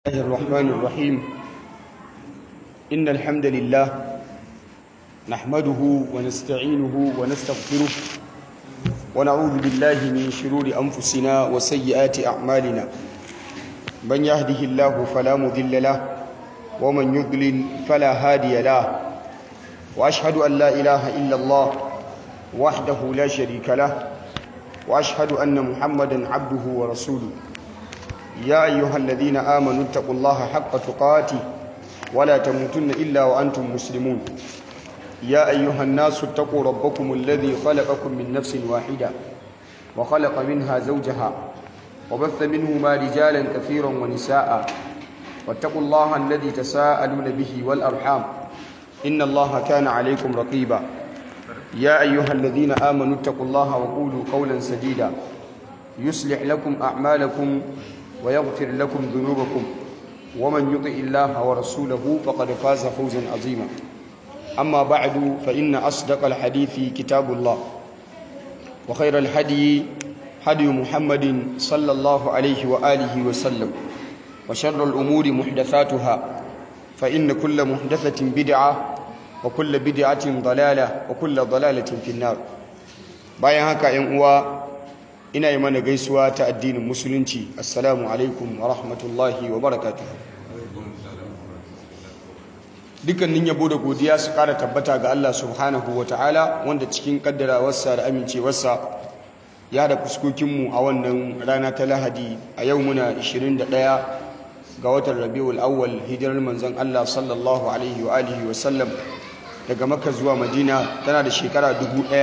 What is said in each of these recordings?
الله الرحمن الرحيم إن الحمد لله نحمده ونستعينه ونستغفره ونعوذ بالله من شرور أنفسنا وسيئات أعمالنا من يهده الله فلا مذل له ومن يضلل فلا هادي له وأشهد أن لا إله إلا الله وحده لا شريك له وأشهد أن محمدا عبده ورسوله يا أيها الذين آمنوا اتقوا الله حق تقاته ولا تموتن إلا وأنتم مسلمون يا أيها الناس اتقوا ربكم الذي خلقكم من نفس واحدة وخلق منها زوجها وبث منهما رجالا كثيرا ونساء واتقوا الله الذي تساءلون به والأرحام إن الله كان عليكم رقيبا يا أيها الذين آمنوا اتقوا الله وقولوا قولا سديدا يصلح لكم أعمالكم ويغفر لكم ذنوبكم ومن يطع الله ورسوله فقد فاز فوزا عظيما أما بعد فإن أصدق الحديث كتاب الله وخير الهدي هدي محمد صلى الله عليه وآله وسلم وشر الأمور محدثاتها فإن كل محدثة بدعة وكل بدعة ضلالة وكل ضلالة في النار bayan haka ‘yan uwa ina yi mana gaisuwa ta addinin musulunci assalamu alaikum wa rahmatullahi wa barakatu dukkanin yabo da godiya su kara tabbata ga Allah subhanahu wa ta'ala wanda cikin kaddarawarsa da amincewarsa ya da fuskokinmu a wannan rana ta lahadi a yau muna 21 ga watan rabiul awwal hijirar manzon Allah sallallahu alaihi wa alihi wa sallam daga makka zuwa madina tana da shekara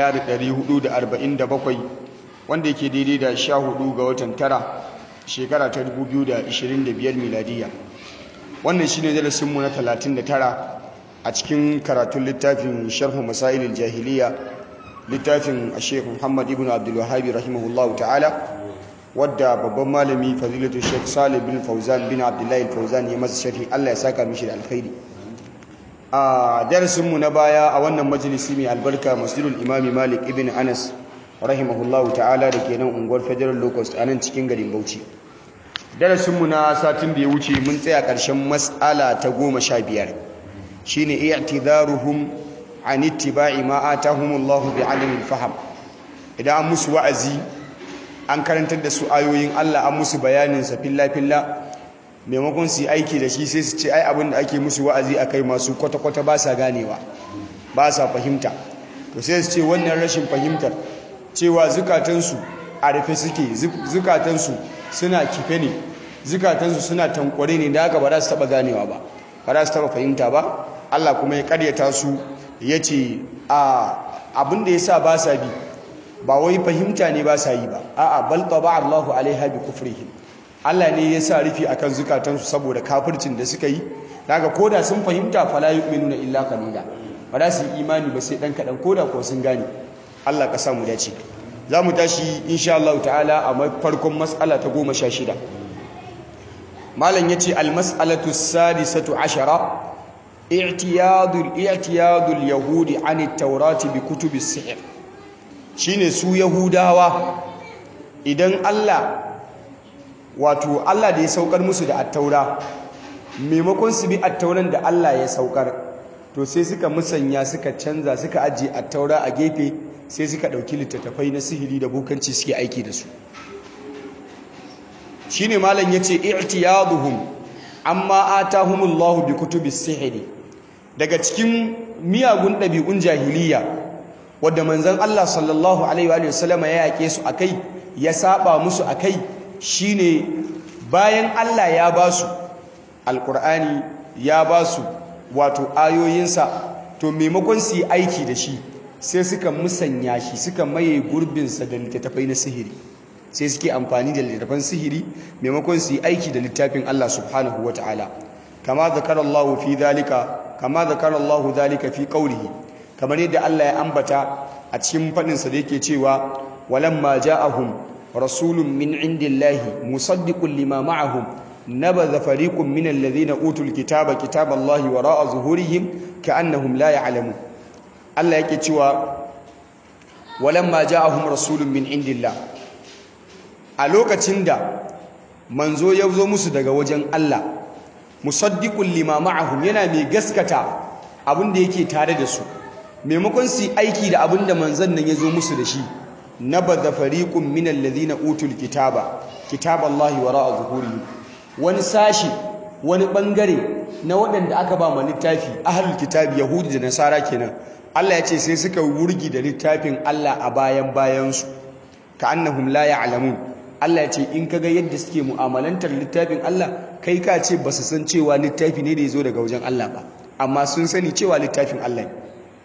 1447 wanda yake daidai da sha hudu ga watan tara shekara ta 2025 miladiya wannan shi ne darasinmu na 39 a cikin karatun littafin sharhu masailin jahiliya littafin a sheikh muhammad ibn abdullahabi rahimahullahu ta'ala wadda babban malami fadilatu sheikh salih bin fauzan bin abdullahi fauzan ya masa sharhi allah ya saka mishi da alkhairi a darasinmu na baya a wannan majalisi mai albarka masjidul imami malik ibn anas rahimahullahu ta'ala da ke nan unguwar federal locust a nan cikin garin bauchi darasinmu na satin da ya wuce mun tsaya ƙarshen matsala ta goma sha biyar shi ne i'tidaruhum an ittiba'i ma atahumullahu bi alimin faham idan an musu wa'azi an karantar da su ayoyin Allah an musu bayanin sa filla filla maimakon su yi aiki da shi sai su ce ai abin da ake musu wa'azi akai masu kwata-kwata ba sa ganewa ba sa fahimta to sai su ce wannan rashin fahimtar cewa zukatansu a rufe suke zukatansu suna kife ne zukatansu suna tankware ne da haka ba za su taba ganewa ba ba za su taba fahimta ba Allah kuma ya karyata su ya ce abin da ya sa ba sa bi ba wai fahimta ne ba sa yi ba a'a bal taba Allahu alaiha bi kufrihim Allah ne ya sa rufi akan zukatansu saboda kafircin da suka yi daga koda sun fahimta fala yu'minuna illa qalila ba za su yi imani ba sai dan kadan koda ko sun gane Allah ka samu dace za mu tashi insha Allah ta'ala a farkon mas'ala ta goma sha shida malam ya ce almas'alatu sadisatu ashara i'tiyadul i'tiyadul yahudi an taurati bi kutubi sihr shine su yahudawa idan Allah wato Allah da ya saukar musu da attaura maimakon su bi attauran da Allah ya saukar to sai suka musanya suka canza suka ajiye attaura a gefe sai suka ɗauki littattafai na sihiri da bukanci suke aiki da su shi ne malam ya ce i'tiyaduhum amma atahumullahu bi kutubis sihiri daga cikin miyagun ɗabi'un jahiliya wadda manzon Allah sallallahu alaihi wa sallama ya yake su akai ya saba musu akai shine bayan Allah ya ba su alqur'ani ya ba su wato ayoyinsa to maimakon su yi aiki da shi sai suka musanya shi suka maye gurbinsa da littattafai na sihiri sai suke amfani da littattafan sihiri maimakon su yi aiki da littafin Allah subhanahu wa ta'ala kama zakara Allah fi dhalika kama zakara Allah dhalika fi qawlihi kamar yadda Allah ya ambata a cikin fadin sa da yake cewa walamma ja'ahum rasulun min indillahi musaddiqun lima ma'ahum nabadha fariqun min alladhina utul kitaba kitaballahi wara'a zuhurihim ka'annahum la ya'lamun Allah yake cewa walamma ja'ahum rasulun min indillah a lokacin da manzo ya zo musu daga wajen Allah musaddiqul lima ma'ahum yana mai gaskata abin da yake tare da su maimakon su aiki da abin da manzon nan ya zo musu da shi nabadha fariqun minal ladhina utul kitaba kitaballahi wara'a zuhurihim wani sashi wani bangare na waɗanda aka ba ma littafi ahlul kitabi yahudi da nasara kenan Allah ya ce sai suka wurgi da littafin Allah a bayan bayansu ka annahum la ya'lamun Allah ya ce in kaga yadda suke mu'amalantar littafin Allah kai ka ce ba su san cewa littafi ne da ya zo daga wajen Allah ba amma sun sani cewa littafin Allah ne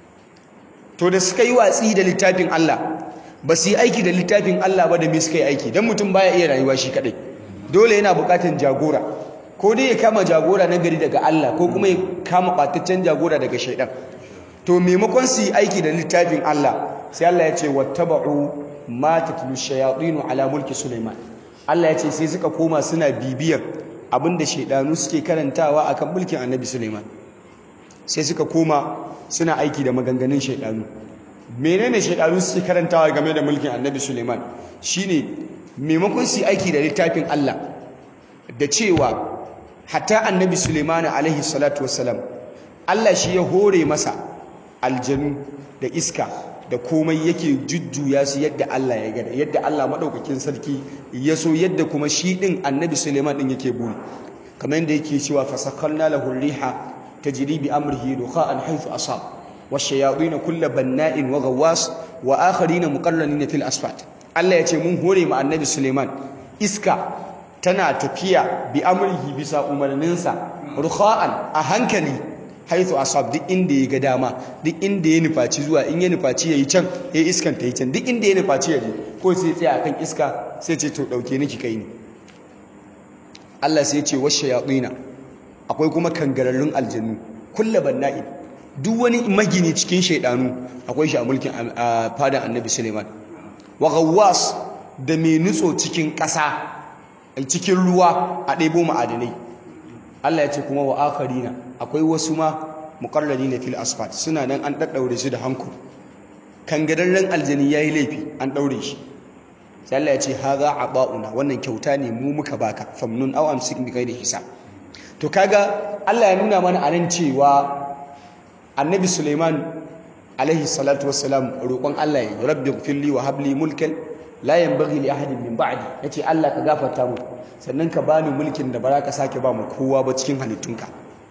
to da suka yi watsi da littafin Allah ba su yi aiki da littafin Allah ba da me suka yi aiki don mutum baya iya rayuwa shi kadai dole yana bukatan jagora ko dai ya kama jagora na gari daga Allah ko kuma ya kama bataccen jagora daga shaidan to maimakon su yi aiki da littafin Allah sai Allah ya ce wattaba'u ma tatlu shayatin ala mulki Sulaiman Allah ya ce sai suka koma suna bibiyar abinda shaidanu suke karantawa akan mulkin Annabi Sulaiman sai suka koma suna aiki da maganganun shaidanu menene shaidanu suke karantawa game da mulkin Annabi Sulaiman shine maimakon su yi aiki da littafin Allah da cewa hatta Annabi Sulaiman alaihi salatu wassalam Allah shi ya hore masa aljanu da iska da komai yake jujjuya su yadda Allah ya gada yadda Allah madaukakin sarki ya so yadda kuma shi din Annabi Sulaiman din yake buri kamar yadda yake cewa fasakalna lahu riha tajri bi amrihi dukha'an haythu asab washayatin kullu banna'in wa ghawwas wa akharin muqarranin fil asfat Allah ya ce mun hore ma Annabi Sulaiman iska tana tafiya bi amrihi bisa umarninsa rukha'an a hankali haithu asab duk inda ya ga dama duk inda ya nufaci zuwa in ya nufaci yayi can ya iskan ta yi can duk inda ya nufaci ya je ko sai tsaya akan iska sai ce to dauke ni ki kai ni Allah sai ya ce washayatina akwai kuma kangararrun aljannu kullu banna'i duk wani magini cikin shaidanu akwai shi a mulkin fadan Annabi Suleiman wa ghawwas da mai nutso cikin ƙasa cikin ruwa a ɗebo ma'adanai Allah ya ce kuma wa akharina akwai wasu ma muqarrarina fil asfat suna nan an daddaure su da hanku kangararren aljani yayi laifi an daure shi sai Allah ya ce hadha aba'una wannan kyauta ne mu muka baka famnun aw amsik bi ghairi hisab to kaga Allah ya nuna mana anan cewa Annabi Sulaiman alaihi salatu wassalam roƙon Allah ya rabbi ighfirli wa habli mulkan la yanbaghi li ahadin min ba'di yace Allah ka gafarta mu sannan ka bani mulkin da ba za ka sake ba mu kowa ba cikin halittunka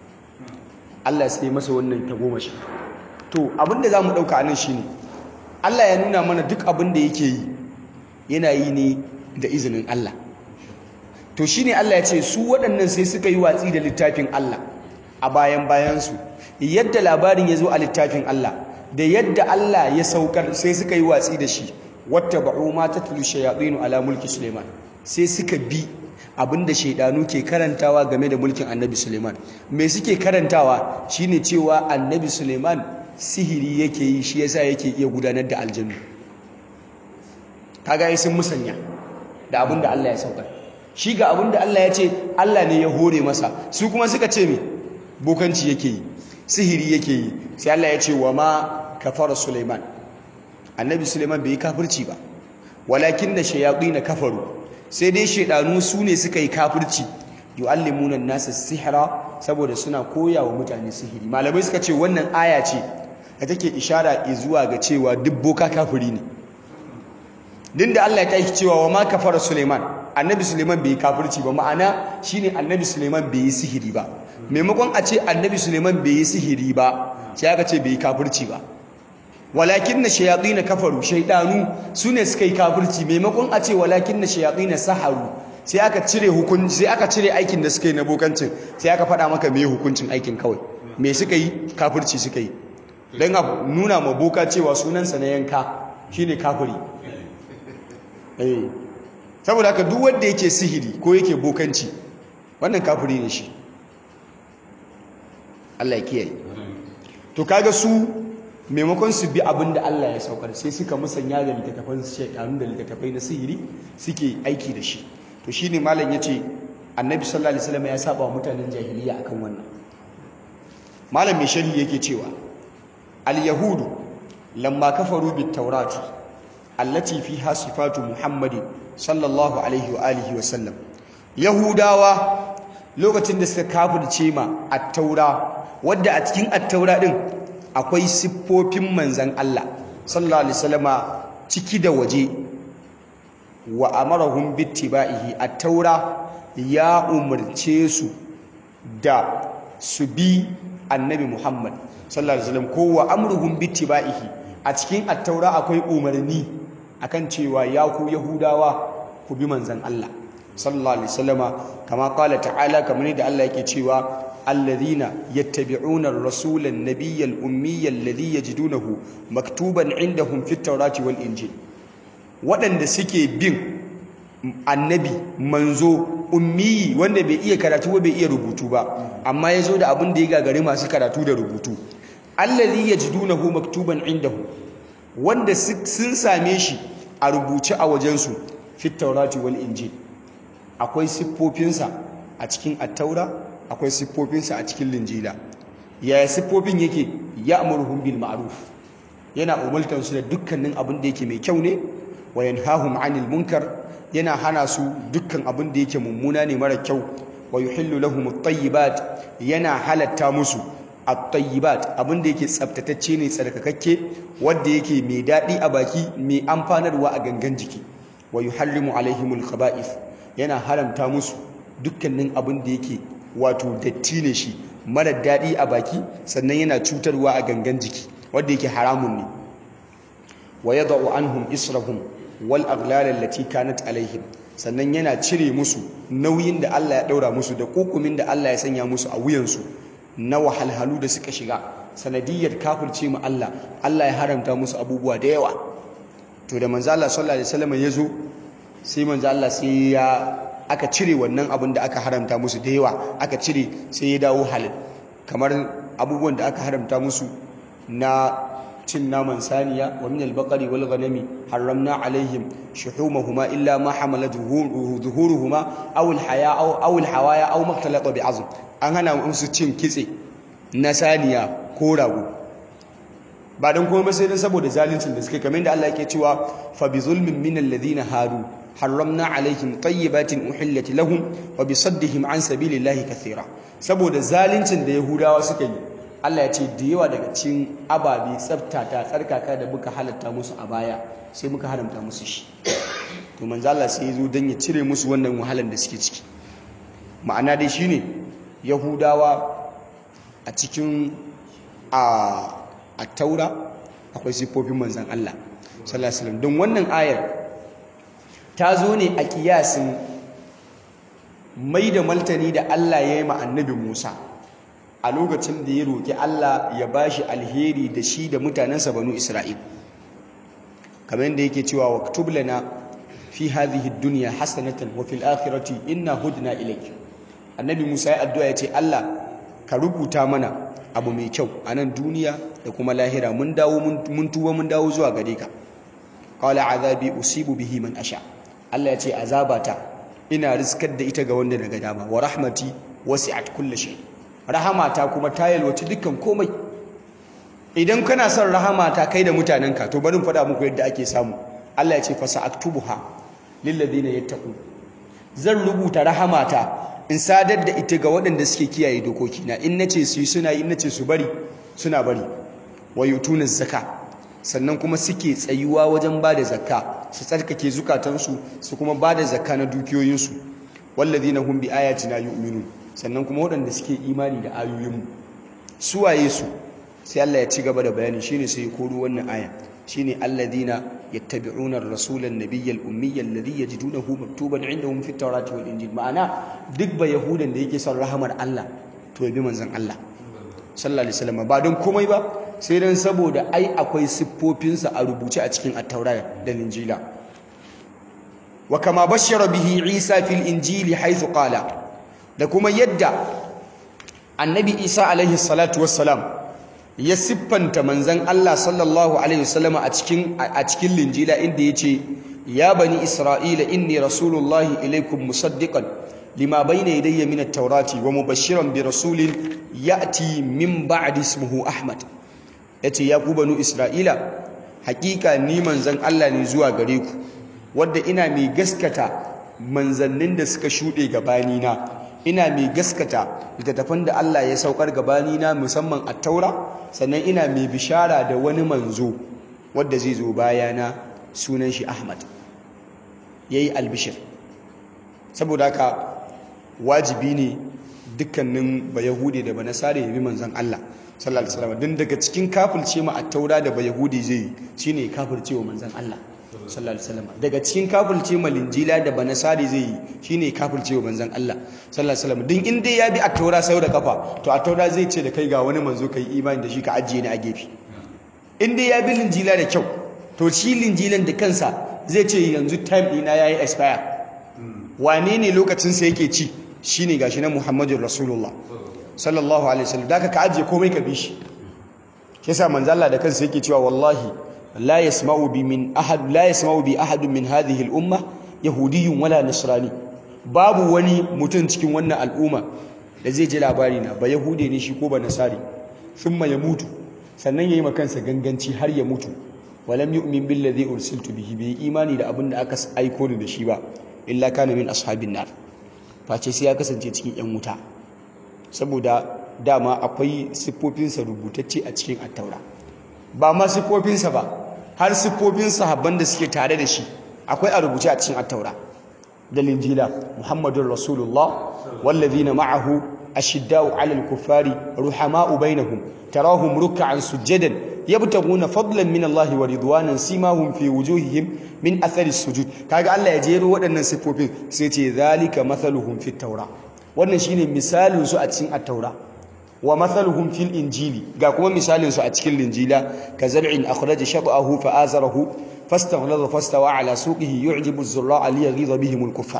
Allah sai masa wannan tagomashi to abinda zamu dauka anan shine Allah ya nuna mana duk abin da yake yi yana yi ne da izinin Allah to shine Allah ya ce su waɗannan sai suka yi watsi da littafin Allah a bayan bayan su yadda labarin ya zo a littafin Allah da yadda Allah ya saukar sai suka yi watsi da shi wattaba'u ma tatlu shayatin ala mulki Sulaiman sai suka bi abinda shaidanu ke karantawa game da mulkin Annabi Sulaiman me suke karantawa shine cewa Annabi Sulaiman sihiri yake yi shi yasa yake iya gudanar da aljannu kaga ai sun musanya da abinda Allah ya saukar shi ga abinda Allah ya ce Allah ne ya hore masa su kuma suka ce me bokanci yake yi sihiri yake yi sai Allah ya ce wa ma kafara Sulaiman annabi suleiman bai yi kafirci ba walakin da shayaɗi na kafaru sai dai shaidanu su ne suka yi kafirci yu'allimuna nasa sihira saboda suna koya wa mutane sihiri malamai suka ce wannan aya ce da take ishara zuwa ga cewa duk boka kafiri ne din da Allah ya tashi cewa wa ma kafara suleiman annabi suleiman bai yi kafirci ba ma'ana shine annabi suleiman bai yi sihiri ba maimakon a ce annabi suleiman bai yi sihiri ba sai aka ce bai yi kafirci ba walakin na shayaɗi na kafaru shaidanu su ne suka yi kafirci maimakon a ce walakin na shayaɗi na saharu sai aka cire hukunci sai aka cire aikin da suka yi na bokancin sai aka faɗa maka me hukuncin aikin kawai me suka yi kafirci suka yi don a nuna ma boka cewa sunansa na yanka shine kafiri eh saboda haka duk wanda yake sihiri ko yake bokanci wannan kafiri ne shi Allah ya kiyaye to kaga su maimakon su bi abin da Allah ya saukar sai suka musanya da littattafan shaidanu da littattafai na sihiri suke aiki da shi to shine malam yace annabi sallallahu alaihi wasallam ya saba wa mutanen jahiliya akan wannan malam mai sharhi yake cewa al yahudu lamma kafaru bit tawrati allati fiha sifatu muhammadin sallallahu alaihi wa alihi wa sallam yahudawa lokacin da suka kafirce ma at-taura wadda a cikin at-taura din akwai siffofin manzan Allah sallallahu alaihi wasallama ciki da waje wa amarahum bittiba'ihi at-taura ya umarce su da su bi annabi Muhammad sallallahu alaihi wasallam ko wa amruhum bittiba'ihi a cikin at-taura akwai umarni akan cewa ya ku yahudawa ku bi manzan Allah sallallahu alaihi wasallama kama qala ta'ala kamar da Allah yake cewa alladhina yattabi'una ar-rasula an-nabiyya al-ummiyya alladhi yajidunahu maktuban 'indahum fit tawrati wal injil waɗanda suke bin annabi manzo ummi wanda bai iya karatu ba bai iya rubutu ba amma ya zo da abin da ya gagari masu karatu da rubutu allazi yajidunahu maktuban indahu wanda sun same shi a rubuce a wajensu fit taurati wal injil akwai siffofinsa a cikin attaura akwai siffofinsa a cikin linjila yaya siffofin yake ya'muruhum bil ma'ruf yana umultan su da dukkanin abin da yake mai kyau ne wa yanhahum 'anil munkar yana hana su dukkan abin da yake mummuna ne mara kyau wa yuhillu lahum at-tayyibat yana halatta musu at-tayyibat abin da yake tsaftatacce ne tsarkakakke wanda yake mai dadi a baki mai amfanarwa a gangan jiki wa yuharrimu alaihimul khaba'ith yana haramta musu dukkanin abin da yake wato datti ne shi mara dadi a baki sannan yana cutarwa a gangan jiki wanda yake haramun ne wa yad'u anhum israhum wal aghlal allati kanat alaihim sannan yana cire musu nauyin da Allah ya daura musu da kokumin da Allah ya sanya musu a wuyansu na wahalhalu da suka shiga sanadiyar kafirce mu Allah Allah ya haramta musu abubuwa da yawa to da manzo Allah sallallahu alaihi wasallam ya zo sai manzo Allah sai ya aka cire wannan abin da aka haramta musu da yawa aka cire sai ya dawo halal kamar abubuwan da aka haramta musu na cin naman saniya wa min al-baqari wal ghanami harramna alaihim shuhumahuma illa ma hamalat zuhuruhuma aw al-haya aw aw al-hawaya aw maktalata bi azm an hana musu cin kitse na saniya ko rago ba dan kuma sai dan saboda zaluncin da suke kamar da Allah yake cewa fa bi zulmin min alladhina hadu harramna alaihim tayyibatin uhillat lahum wa bi saddihim an sabilillahi kathira saboda zaluncin da yahudawa suka yi Allah ya ce da yawa daga cikin ababe tsaftata tsarkaka da muka halatta musu a baya sai muka haramta musu shi to manzo Allah sai ya zo dan ya cire musu wannan wahalar da suke ciki ma'ana dai shine yahudawa a cikin a a taura akwai siffofin manzon Allah sallallahu alaihi wasallam don wannan ayar ta zo ne a kiyasin mai da maltani da Allah ya yi ma annabi Musa a lokacin da ya roƙi Allah ya bashi alheri da shi da mutanensa banu Isra'il kamar yadda yake cewa waktub lana fi hadhihi ad-dunya hasanatan wa fil akhirati inna hudna ilayk annabi Musa ya addu'a ya ce Allah ka rubuta mana abu mai kyau a nan duniya da kuma lahira mun dawo mun tuba mun dawo zuwa gare ka qala azabi usibu bihi man asha Allah ya ce azabata ina riskar da ita ga wanda daga dama wa rahmati wasi'at kulli shay rahamata kuma ta yalwaci dukkan komai idan kana son rahamata kai da mutanenka to bari faɗa muku yadda ake samu Allah ya ce fa sa'aktubuha lil ladina yattaqu zan rubuta rahamata in sadar da ita ga waɗanda suke kiyaye dokokina in nace su yi suna yi in nace su bari suna bari wa yutuna zakka sannan kuma suke tsayuwa wajen bada zakka su tsarkake zukatansu su kuma bada zakka na dukiyoyinsu wallazina hum bi ayatina yu'minun sannan kuma waɗanda suke imani da ayoyinmu suwaye su sai Allah ya ci gaba da bayani shine sai ya koro wannan aya shine alladhina yattabi'una ar-rasula an-nabiyya al-ummiyya alladhi yajidunahu maktuban 'indahum fit tawrati wal injil ma'ana duk ba yahudan da yake son rahamar Allah to ya bi manzon Allah sallallahu alaihi wasallam ba don komai ba sai dan saboda ai akwai siffofinsa a rubuce a cikin at-taura da injila wa kama bashara bihi Isa fil injili haythu qala da kuma yadda annabi Isa alaihi salatu wassalam ya siffanta manzan Allah sallallahu alaihi wasallam a cikin a cikin linjila inda yace ya bani isra'ila inni rasulullahi ilaikum musaddiqan lima bayna yadayya min at-taurati wa mubashiran bi rasulin ya'ti min ba'di ismihi ahmad yace ya ku banu isra'ila hakika ni manzan Allah ne zuwa gare ku wanda ina mai gaskata manzannin da suka shude gabani na ina mai gaskata littattafan da Allah ya saukar gabani na musamman at-taura sannan ina mai bishara da wani manzo wanda zai zo bayana sunan shi Ahmad yayi albishir saboda haka wajibi ne dukkanin bayahudi da banasare ya bi manzon Allah sallallahu alaihi wasallam din daga cikin kafirce ma at-taura da bayahudi zai yi shine kafirce wa manzon Allah sallallahu alaihi wasallam daga cikin kafirce ma linjila da banasare zai yi shine kafirce wa manzon Allah sallallahu alaihi wasallam din in dai ya bi at-taura sau da kafa to at-taura zai ce da kai ga wani manzo kai imani da shi ka ajiye ni a gefe in dai ya bi linjila da kyau to shi linjilan da kansa zai ce yanzu time ɗina yayi expire wane ne lokacin sa yake ci shine gashi na Muhammadur Rasulullah sallallahu alaihi wasallam da ka ajiye komai ka bi shi yasa manzo Allah da kansa yake cewa wallahi la yasma'u bi min ahad la yasma'u bi ahad min hadhihi al-umma yahudiyyun wala nasrani babu wani mutum cikin wannan al'umma da zai ji labari na ba yahude ne shi ko ba nasari thumma ya mutu sannan yayi makansa ganganci har ya mutu walam yu'min billadhi ursiltu bihi bi imani da abin da aka aiko ni da shi ba illa kana min ashabin nar face sai ya kasance cikin yan wuta saboda dama akwai siffofinsa rubutacce a cikin attaura ba ma siffofinsa ba har siffofin sahabban da suke tare da shi akwai a rubuce a cikin attaura da linjila muhammadun rasulullah wallazina ma'ahu ashiddau 'alal kuffari ruhama'u bainahum tarahum ruk'an sujjadan yabtaguna fadlan min Allah wa ridwanan simahum fi wujuhihim min athari sujud kaga Allah ya jero waɗannan siffofin sai ce zalika mathaluhum fit taura wannan shine misalin su a cikin at-taura wa mathaluhum fil injili ga kuma misalin su a cikin linjila ka zar'in akhraja shab'ahu fa azarahu fastaghlaza fastawa ala suqihi yu'jibu az-zurra'a liyaghiza bihim al-kuffar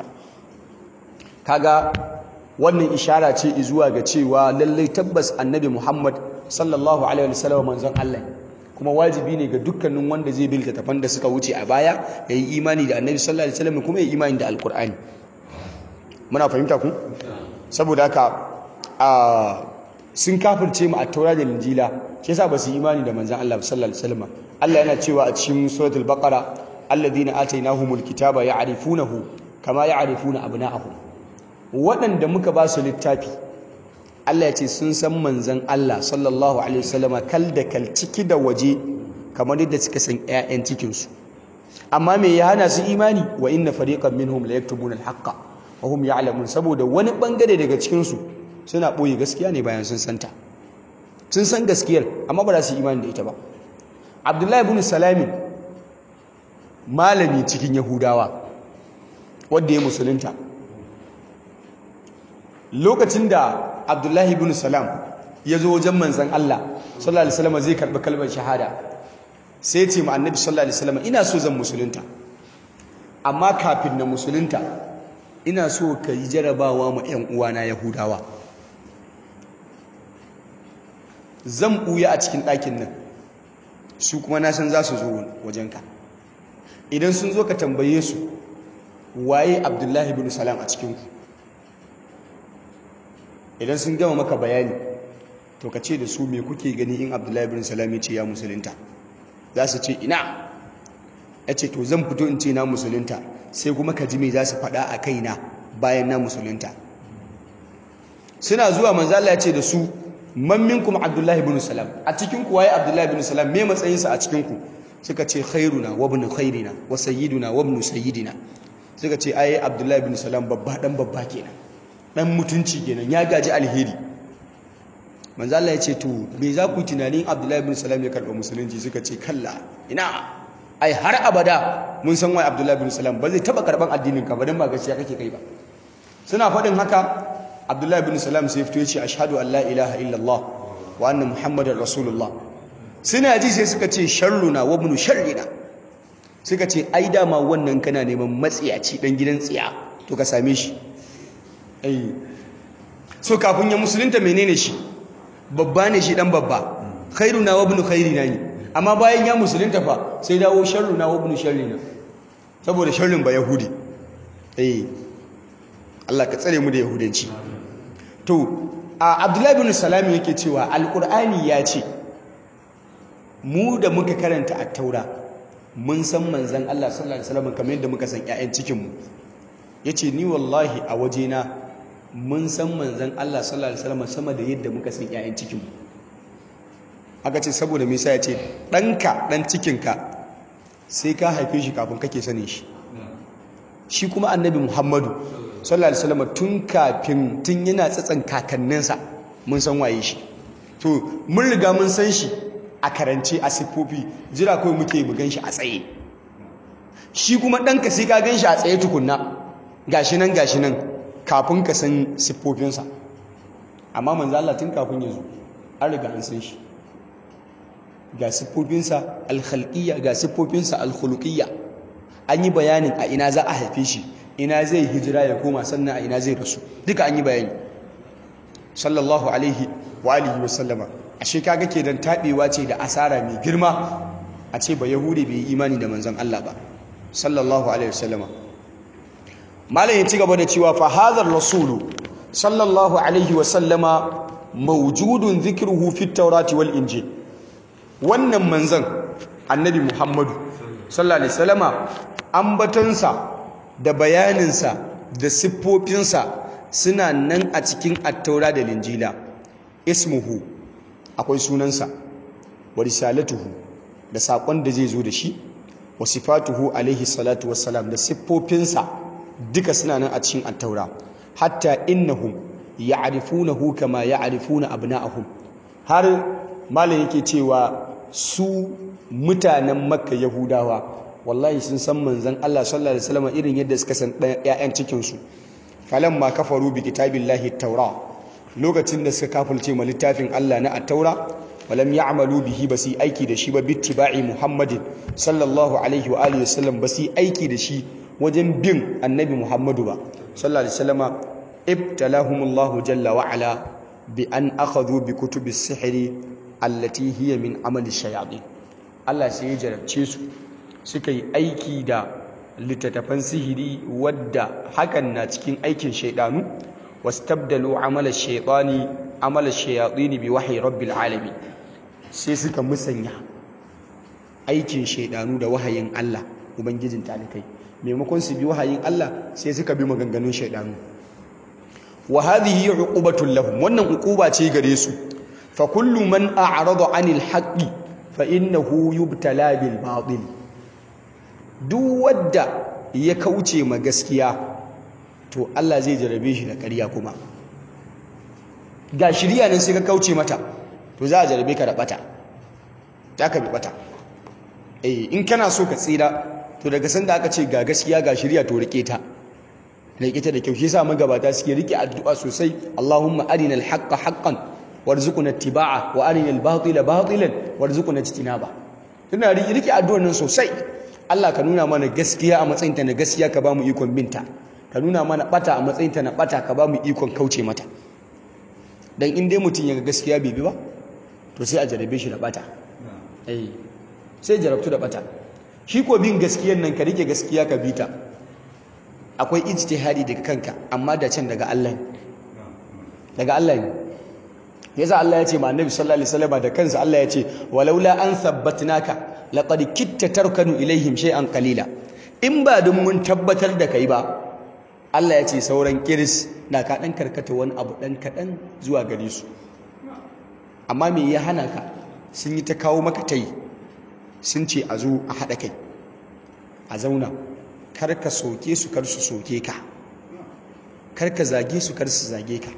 kaga wannan ishara ce zuwa ga cewa lallai tabbas annabi Muhammad sallallahu alaihi wasallam manzon Allah kuma wajibi ne ga dukkanin wanda zai bi littattafan da suka wuce a baya yayi imani da annabi sallallahu alaihi wasallam kuma yayi imani da alqur'ani muna fahimta ku saboda haka a sun kafirce mu a taura da linjila shi yasa ba su yi imani da manzon Allah sallallahu alaihi wasallam Allah yana cewa a cikin suratul baqara alladhina atainahumul kitaba ya'rifunahu kama ya'rifuna abna'ahum waɗanda muka ba su littafi Allah ya ce sun san manzon Allah sallallahu alaihi wasallam kal da kal ciki da waje kamar yadda suka san ƴaƴan cikin su amma me ya hana su imani wa inna fariqan minhum la yaktubuna al-haqqa wa hum ya'lamun saboda wani bangare daga cikin su suna ɓoye gaskiya ne bayan sun santa sun san gaskiyar amma ba za su yi imani da ita ba abdullahi ibn salami malami cikin yahudawa wadda ya musulunta lokacin da abdullahi ibn salam ya zo wajen manzan Allah sallallahu alaihi wasallam zai karɓi kalmar shahada sai ya ce ma annabi sallallahu alaihi wasallam ina so zan musulunta amma kafin na musulunta ina so ka yi jarabawa ma 'yan uwana yahudawa zan ɓuya a cikin ɗakin nan su kuma na san za su zo wajenka idan sun zo ka tambaye su waye abdullahi bin salam a cikinku idan sun gama maka bayani to ka ce da su me kuke gani in abdullahi bin salam ya ce ya musulunta za su ce ina ya ce to zan fito in ce na musulunta sai kuma ka ji me za su faɗa a kaina bayan na musulunta suna zuwa manzala ya ce da su man minkum abdullahi ibn salam a cikin ku waye abdullahi ibn salam me matsayin sa a cikin ku suka ce khairuna wa ibn khairina wa sayyiduna wa ibn sayyidina suka ce ai abdullahi ibn salam babba dan babba kenan dan mutunci kenan ya gaji alheri manzo Allah ya ce to me za ku tunanin abdullahi ibn salam ya karba musulunci suka ce kalla ina ai har abada mun san waye abdullahi ibn salam ba zai taba karban addinin ka ba dan ba gaskiya kake kai ba suna faɗin haka abdullahi bin salam sai fito ya ce ashhadu an la ilaha illallah wa anna muhammadar rasulullah suna ji sai suka ce sharruna wa ibn sharrina suka ce ai dama wannan kana neman matsiyaci dan gidan tsiya to ka same shi ai so kafin ya musulunta menene shi babba ne shi dan babba khairuna wa ibn khairina ne amma bayan ya musulunta fa sai dawo sharruna wa ibn sharrina saboda sharrin ba yahudi eh Allah ka tsare mu da yahudanci to a abdullahi bin salami yake cewa alkur'ani ya ce mu da muka karanta a taura mun san manzan Allah sallallahu alaihi wasallam kamar yadda muka san ƴaƴan cikin mu yace ni wallahi a wajena mun san manzon Allah sallallahu alaihi wasallam sama da yadda muka san ƴaƴan cikin mu aka ce saboda me yasa ya ce ɗanka ɗan cikinka sai ka haife shi kafin kake sanin shi shi kuma annabi Muhammadu sallallahu alaihi wasallam tun kafin tun yana tsatsan kakanninsa mun san waye shi to mun riga mun san shi a karance a siffofi jira kawai muke mu gan shi a tsaye shi kuma ɗanka sai ka gan shi a tsaye tukunna gashi nan gashi nan kafin ka san siffofinsa amma manzo Allah tun kafin ya zo an riga an san shi ga siffofinsa alkhalqiyya ga siffofinsa alkhuluqiyya an yi bayanin a ina za a haife shi ina zai hijira ya koma sannan a ina zai rasu duka an yi bayani sallallahu alaihi wa alihi wa sallama ashe kaga kenan tabewa ce da asara mai girma a ce ba yahudi bai yi imani da manzon Allah ba sallallahu alaihi wa sallama malam ya ci gaba da cewa fa hadhar rasulu sallallahu alaihi wa sallama mawjudun dhikruhu fit tawrati wal injil wannan manzon annabi muhammadu sallallahu alaihi wasallama ambatonsa da bayaninsa da siffofinsa suna nan a cikin attaura da linjila ismuhu akwai sunansa wa risalatuhu da saƙon da zai zo da shi wa sifatuhu alaihi salatu wassalam da siffofinsa duka suna nan a cikin attaura hatta innahum ya'rifunahu kama ya'rifuna abna'ahum har malam yake cewa su mutanen makka yahudawa wallahi sun san manzon Allah sallallahu alaihi wasallam irin yadda suka san ƴaƴan cikin su falamma kafaru bi kitabillahi at-taura lokacin da suka kafulce ma littafin Allah na at-taura walam ya'malu bihi basi aiki da shi ba bittiba'i muhammadin sallallahu alaihi wa alihi wasallam basi aiki da shi wajen bin annabi muhammadu ba sallallahu alaihi wasallam ibtalahumullahu jalla wa ala bi an akhadhu bi kutubi sihri allati hiya min amali shayatin Allah sai ya jarabce su suka yi aiki da littattafan sihiri wadda hakan na cikin aikin shaidanu wastabdalu amala shaytani amala shayatin bi wahyi rabbil alamin sai suka musanya aikin shaidanu da wahayin Allah ubangijin talikai maimakon su bi wahayin Allah sai suka bi maganganun shaidanu wa hadhihi uqubatul lahum wannan uquba ce gare su fa kullu man a'rada 'anil haqqi fa innahu yubtala bil batil duk wanda ya kauce ma gaskiya to Allah zai jarabe shi da ƙarya kuma ga shiriya nan sai ka kauce mata to za a jarabe ka da bata za ka bi bata eh in kana so ka tsira to daga sanda aka ce ga gaskiya ga shiriya to rike ta rike ta da kyau shi yasa magabata suke rike addu'a sosai Allahumma arinal haqqa haqqan warzuqna ittiba'a wa arinal batila batilan warzuqna ijtinaba tana rike addu'ar nan sosai Allah ka nuna mana gaskiya a matsayinta na gaskiya ka bamu ikon binta ka nuna mana bata a matsayinta na bata ka bamu ikon kauce mata dan in dai mutum ya ga gaskiya bai bi ba to sai a jarabe shi da bata eh sai jarabtu da bata shi ko bin gaskiyar nan ka rike gaskiya ka bita akwai ijtihadi daga kanka amma da can daga Allah daga Allah ne yasa Allah ya ce ma Annabi sallallahu alaihi wasallam da kansa Allah ya ce walaula an thabbatnaka laqad kitta tarkanu ilaihim shay'an qalila in ba dun mun tabbatar da kai ba Allah ya ce sauran kiris na ka dan karkata wani abu dan kadan zuwa gare su amma me ya hana ka sun yi ta kawo maka tai sun ce a zo a haɗa kai a zauna kar ka soke su kar su soke ka kar ka zage su kar su zage ka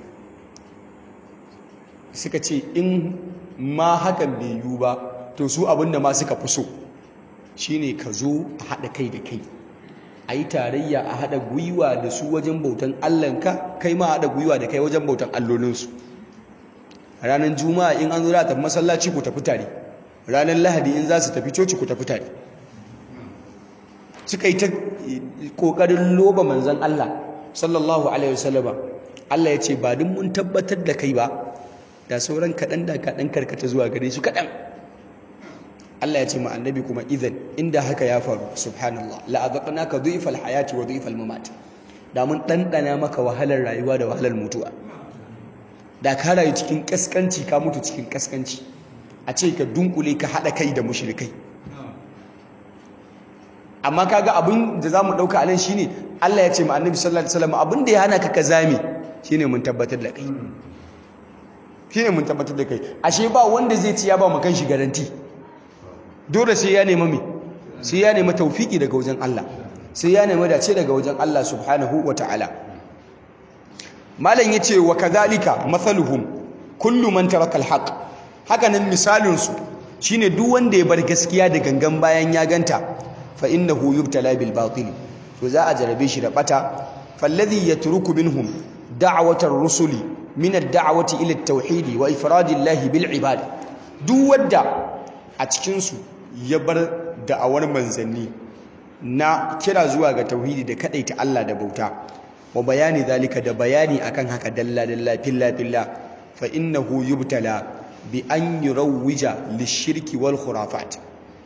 suka ce in ma hakan bai yiwu ba to su abinda ma suka fi so shine ka zo a haɗa kai da kai a yi tarayya a haɗa gwiwa da su wajen bautan allanka kai ma haɗa gwiwa da kai wajen bautan allolinsu ranar juma'a in an zo da tafi masallaci ku tafi tare ranar lahadi in za su tafi coci ku tafi tare suka yi ta ƙoƙarin loba manzan Allah sallallahu alaihi wasallama Allah ya ce ba duk mun tabbatar da kai ba da sauran kaɗan da kaɗan karkata zuwa gare su kaɗan Allah ya ce ma annabi kuma idan inda haka ya faru subhanallah la'azaqnaka dhu'fal hayati wa dhu'fal mamat da mun ɗanɗana maka wahalar rayuwa da wahalar mutuwa da ka rayu cikin kaskanci ka mutu cikin kaskanci a ce ka dunkule ka haɗa kai da mushrikai amma kaga abin da zamu dauka anan shine Allah ya ce ma Annabi sallallahu alaihi wasallam abin da ya hana ka kazami shine mun tabbatar da kai shine mun tabbatar da kai ashe ba wanda zai ci ya ba mu kanshi garanti dole sai ya nemi me sai ya nemi tawfiki daga wajen Allah sai ya nemi dace daga wajen Allah subhanahu wataala malam yace wa kadhalika mathaluhum kullu man taraka alhaq haka nan misalin su shine duk wanda ya bar gaskiya da gangan bayan ya ganta fa innahu yubtala bil batil to za a jarabe shi da bata falladhi yatruku minhum da'watar rusuli min ad-da'wati ila at-tauhid wa ifradillahi bil ibad duk wanda a cikin su ya bar da'awar manzanni na kira zuwa ga tauhidi da kadaita Allah da bauta wa bayani zalika da bayani akan haka dalla dalla filla filla fa innahu yubtala bi an yurawwija lishirki wal khurafat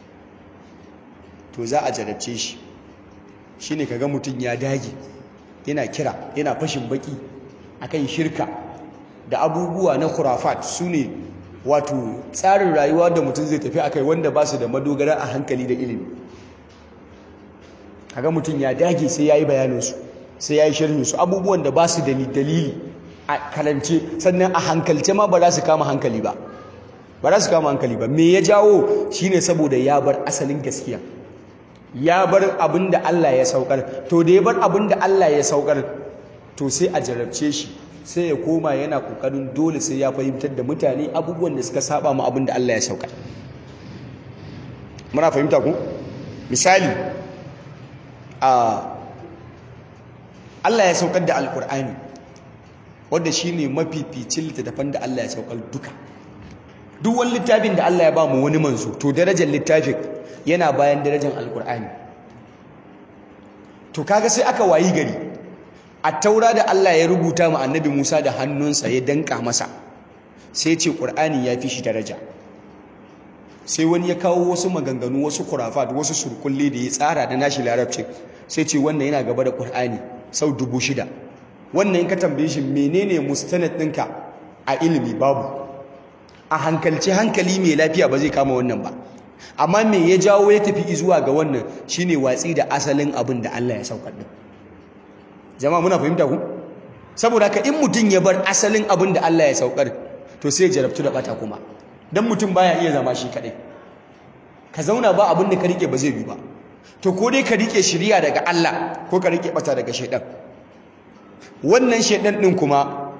to za a jarabce shi shine kaga mutun ya dage yana kira yana fashin baki akan shirka da abubuwa na khurafat sune wato tsarin rayuwa da mutum zai tafi akai wanda ba su da madogara a hankali da ilimi kaga mutum ya dage sai yayi bayanin su sai yayi sharhin su abubuwan da ba su da dalili a kalance sannan a hankalce ma ba za su kama hankali ba ba za su kama hankali ba me ya jawo shine saboda ya bar asalin gaskiya ya bar abin da Allah ya saukar to da ya bar abin da Allah ya saukar to sai a jarabce shi sai ya koma yana kokarin dole sai ya fahimtar da mutane abubuwan da suka saba mu abin da Allah ya saukar muna fahimta ku misali a Allah ya saukar da alkur'ani wanda shine mafificin littattafan da Allah ya saukar duka duk wani littafin da Allah ya ba mu wani manzo to darajar littafin yana bayan darajar alkur'ani to kaga sai aka wayi gari a taura da Allah ya rubuta ma annabi Musa da hannunsa ya danka masa sai ce qur'ani ya fi shi daraja sai wani ya kawo wasu maganganu wasu kurafat wasu surkulle da ya tsara da nashi larabcin sai ce wannan yana gaba da qur'ani sau dubu shida wannan ka tambaye shi menene mustanad ɗinka a ilimi babu a hankalci hankali mai lafiya ba zai kama wannan ba amma me ya jawo ya tafi zuwa ga wannan shine watsi da asalin abin da Allah ya saukar din jama'a muna fahimta ku saboda haka in mutum ya bar asalin abin da Allah ya saukar to sai jarabtu da bata kuma dan mutum baya iya zama shi kadai ka zauna ba abin da ka rike ba zai bi ba to ko dai ka rike shiriya daga Allah ko ka rike bata daga shaidan wannan shaidan din kuma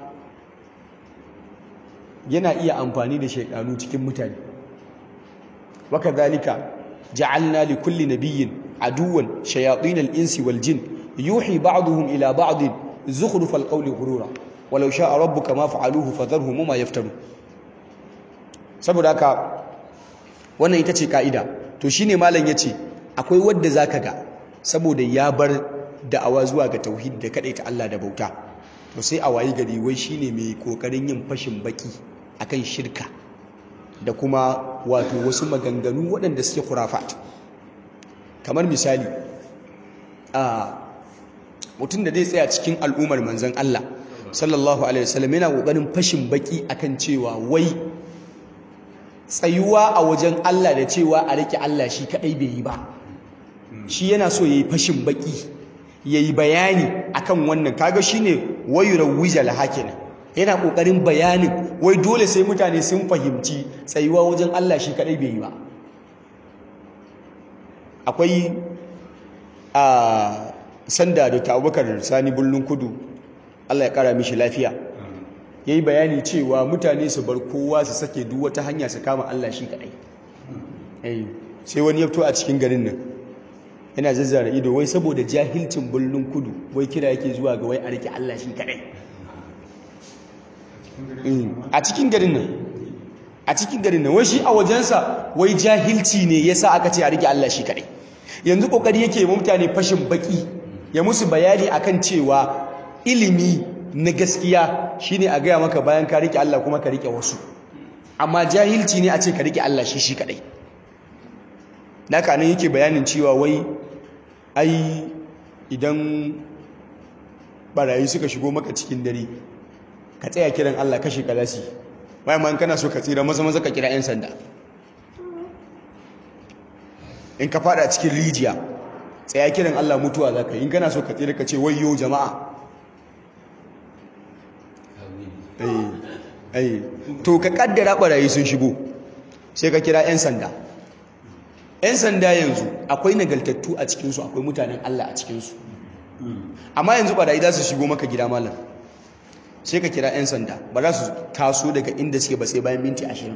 yana iya amfani da shaidanu cikin mutane wakadhalika ja'alna li kulli nabiyyin aduwan shayatin al-insi wal jin yuhi ba'dhum ila ba'd zukhruf al-qawli ghurura walau sha'a rabbuka ma fa'aluhu fadharhum ma yaftaru saboda haka wannan ita ce kaida to shine malam yace akwai wanda zaka ga saboda ya bar da'awa zuwa ga tauhid da kadaita Allah da bauta to sai a wayi gari wai shine mai kokarin yin fashin baki akan shirka da kuma wato wasu maganganu waɗanda suke khurafat kamar misali a mutum da zai tsaya cikin al'ummar manzon Allah sallallahu alaihi wasallam yana kokarin fashin baki akan cewa wai tsayuwa a wajen Allah da cewa a rike Allah shi kadai bai yi ba shi yana so yayi fashin baki yayi bayani akan wannan kaga shine wayurawwijal hakin yana kokarin bayanin wai dole sai mutane sun fahimci tsayuwa wajen Allah shi kadai bai yi ba akwai a sanda da Abubakar Sani Bullun Kudu Allah ya kara mishi lafiya yayi bayani cewa mutane su bar kowa su sake duk wata hanya su kama Allah shi kadai eh sai wani ya fito a cikin garin nan yana zazzara ido wai saboda jahilcin bullun kudu wai kira yake zuwa ga wai a rike Allah shi kadai a cikin garin nan a cikin garin nan wai shi a wajensa wai jahilci ne yasa aka ce a rike Allah shi kadai yanzu kokari yake ma mutane fashin baki ya musu bayani akan cewa ilimi na gaskiya shine a gaya maka bayan ka rike Allah kuma ka rike wasu amma jahilci ne a ce ka rike Allah shi shi kadai naka nan yake bayanin cewa wai ai idan barayi suka shigo maka cikin dare ka tsaya kiran Allah kashe kalasi bai man kana so ka tsira maza maza ka kira yan sanda in ka fada cikin rijiya tsaya kiran Allah mutuwa za ka yi in kana so ka tsira ka ce wayyo jama'a to ka kaddara barayi sun shigo sai ka kira 'yan sanda 'yan sanda yanzu akwai nagaltattu a cikinsu akwai mutanen Allah a cikinsu amma yanzu barayi za su shigo maka gida malam sai ka kira 'yan sanda ba za su taso daga inda suke ba sai bayan minti ashirin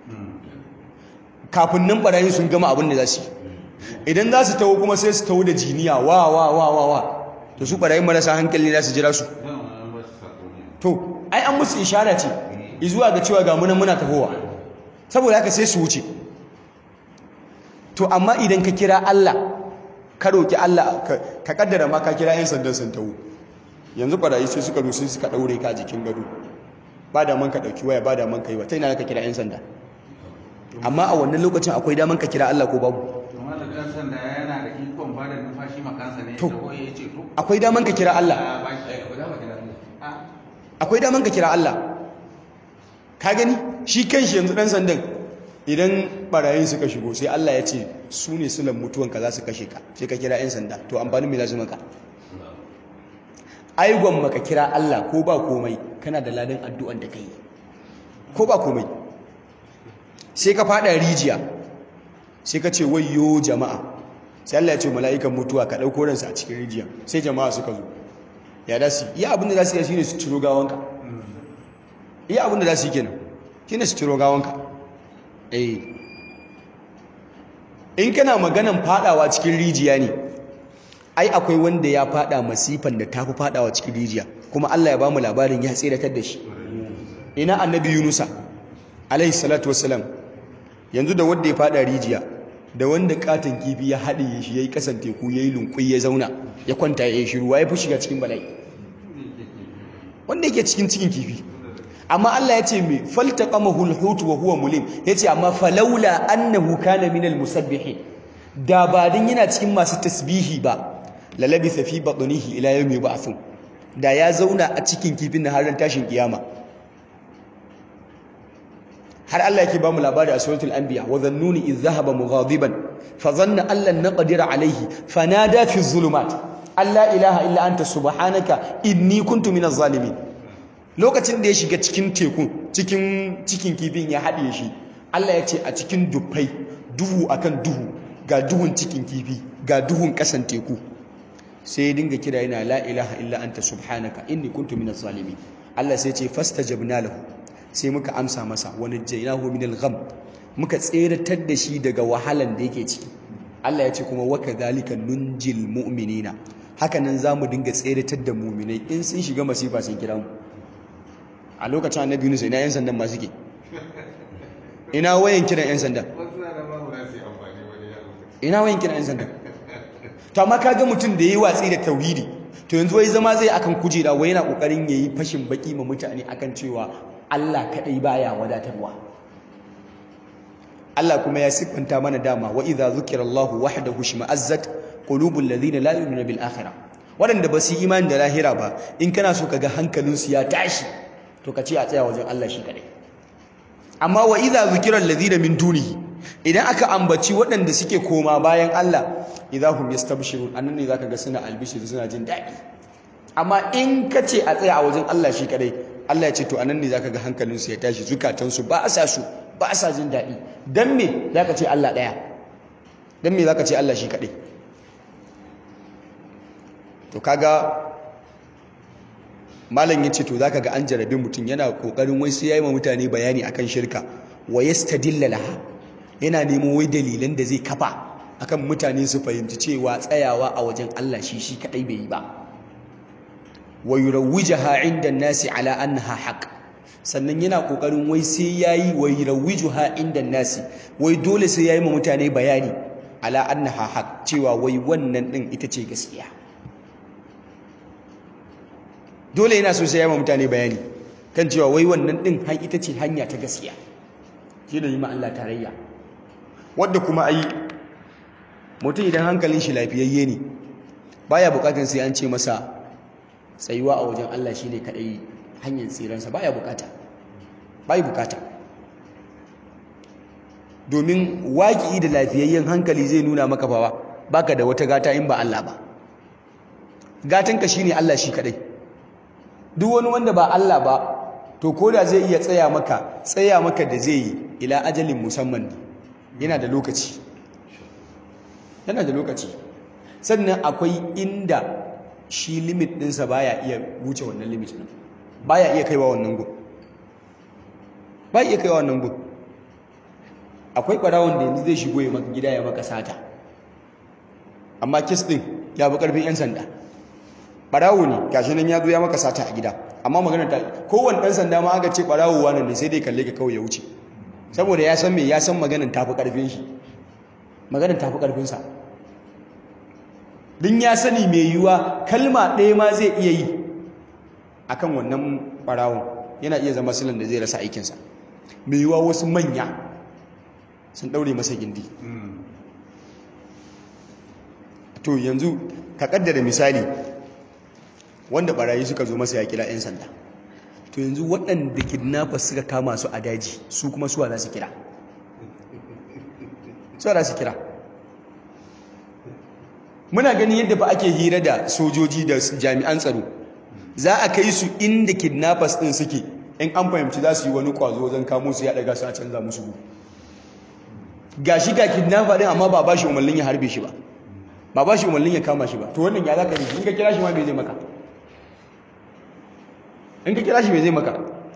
kafin nan barayin sun gama abin da za su yi idan za su taho kuma sai su taho da jiniya wa wa wa wa wa to su barayin marasa hankali za su jira su to ai an musu ishara ce izuwa ga cewa ga munan muna tahowa saboda haka sai su wuce to amma idan ka kira Allah ka roki Allah ka kaddara ma ka kira 'yan sandan sun taho yanzu barayi sai suka rusu suka daure ka jikin gado ba da man ka dauki waya ba da man ka yi wa ta ina ka kira 'yan sanda amma a wannan lokacin akwai daman ka kira Allah ko babu to akwai daman ka kira Allah akwai daman ka kira Allah ka gani shi kanshi yanzu dan sandan idan barayin suka shigo sai Allah ya ce su ne sulan mutuwanka za su kashe ka sai ka kira 'yan sanda to amfanin mai lazima ka aigon maka kira Allah ko ba komai kana da ladan addu'an da ka yi ko ba komai sai ka fada rijiya sai ka ce wayo jama'a sai Allah ya ce mala'ikan mutuwa ka ɗauko ransa a cikin rijiya sai jama'a suka zo ya da su iya abinda za su yi shine su ciro gawanka iya abinda za su yi kenan shine su ciro gawanka eh in kana maganan fadawa cikin rijiya ne ai akwai wanda ya fada masifan da tafi fadawa cikin rijiya kuma Allah ya bamu labarin ya tsiratar da shi ina annabi Yunusa alaihi salatu wassalam yanzu da wanda ya fada rijiya da wanda katon kifi ya haɗe shi yayi kasan teku yayi lunkui ya zauna ya kwanta ya yi shiru ya fi shiga cikin bala'i wanda yake cikin cikin kifi amma Allah ya ce mai faltaqamahu alhut wa huwa mulim yace amma falaula annahu kana minal musabbihin da ba din yana cikin masu tasbihi ba lalabitha fi batnihi ila yawmi yub'athun da ya zauna a cikin kifin na har tashin kiyama har Allah yake ba mu labari a suratul anbiya wa dhannuni idh dhahaba mughadiban fa dhanna an lan naqdir alayhi fanada fi dhulumat alla ilaha illa anta subhanaka inni kuntu minaz zalimin lokacin da ya shiga cikin tekun cikin cikin kifin ya haɗe shi Allah ya ce a cikin dufai duhu akan duhu ga duhun cikin kifi ga duhun ƙasan teku sai ya dinga kira yana la ilaha illa anta subhanaka inni kuntu minaz zalimin Allah sai ya ce fastajabna lahu sai muka amsa masa wani jainahu minal gham muka tseratar da shi daga wahalan da yake ciki Allah ya ce kuma waka zalika nunjil mu'minina haka nan zamu dinga tseratar da mu'minai in sun shiga masifa sun kira mu a lokacin annabi Yunus ina yan sandan ma suke ina wayan kiran yan sandan ina wayan kiran yan sandan to amma kaga mutum da yayi watsi da tauhidi to yanzu wai zama zai akan kujera wai yana kokarin yayi fashin baki ma mutane akan cewa Allah kadai baya wadatarwa Allah kuma ya siffanta mana dama wa idza zukira Allahu wahdahu shima'azzat qulubul ladina la yu'minuna bil akhirah wadanda ba su imani da lahira ba in kana so kaga hankalinsu ya tashi to ka ce a tsaya wajen Allah shi kadai amma wa idza zukira alladhina min dunihi idan aka ambaci waɗanda suke koma bayan Allah idahum yastabshirun annan ne zaka ga suna albishir suna jin daɗi amma in ka ce a tsaya a wajen Allah shi kadai Allah ya ce to anan ne zaka ga hankalinsu ya tashi zukatansu ba sa su ba sa jin daɗi dan me zaka ce Allah ɗaya dan me zaka ce Allah shi kadai to kaga malam yace to zaka ga an jarabe mutum yana kokarin wai sai yayi ma mutane bayani akan shirka wa yastadilla laha yana nemo wai dalilan da zai kafa akan mutane su fahimci cewa tsayawa a wajen Allah shi shi kadai bai yi ba wa yurawwijaha 'inda nasi ala annaha haqq sannan yana kokarin wai sai yayi wa yurawwijuha 'inda nasi wai dole sai yayi ma mutane bayani ala annaha haqq cewa wai wannan din ita ce gaskiya dole yana so sai yayi ma mutane bayani kan cewa wai wannan din har ita ce hanya ta gaskiya shi da yi ma Allah tarayya wadda kuma ai mutum idan hankalin shi lafiyayye ne baya bukatun sai an ce masa tsayuwa a wajen Allah shi ne kaɗai hanyar tsiransa baya bukata bai bukata domin waƙi da lafiyayyen hankali zai nuna maka bawa baka da wata gata in ba Allah ba gatanka shine Allah shi kadai duk wani wanda ba Allah ba to koda zai iya tsaya maka tsaya maka da zai yi ila ajalin musamman yana da lokaci yana da lokaci sannan akwai inda shi limit ɗinsa baya iya wuce wannan limit ɗin baya iya kaiwa wannan gun baya iya kaiwa wannan gun akwai ɓarawon da yanzu zai shigo ya maka gida ya maka sata amma kis ɗin ya fi ƙarfin 'yan sanda ɓarawo ne gashi nan ya zo ya maka sata a gida amma magana ta kowane ɗan sanda ma aka ce ɓarawo wani ne sai dai kalle ka kawai ya wuce saboda ya san me ya san maganin tafi ƙarfin shi maganin tafi ƙarfinsa din ya sani mai yiwuwa kalma ɗaya ma zai iya yi akan wannan ɓarawon yana iya zama silan da zai rasa aikinsa mai yiwuwa wasu manya sun ɗaure masa gindi to yanzu ka ƙaddara misali wanda ɓarayi suka zo masa ya kira 'yan sanda to yanzu waɗanda kidnappers suka kama su a daji su kuma suwa za su kira suwa za su kira muna ganin yadda fa ake hira da sojoji da jami'an tsaro za a kai su inda kidnappers din suke in an fahimci za su yi wani kwazo wajen kamo su ya daga su a canza musu gu ga shi ga kidnapper din amma ba ba shi umarnin ya harbe shi ba ba ba shi umarnin ya kama shi ba to wannan ya za ka yi in ka kira shi ma bai zai maka in ka kira shi bai zai maka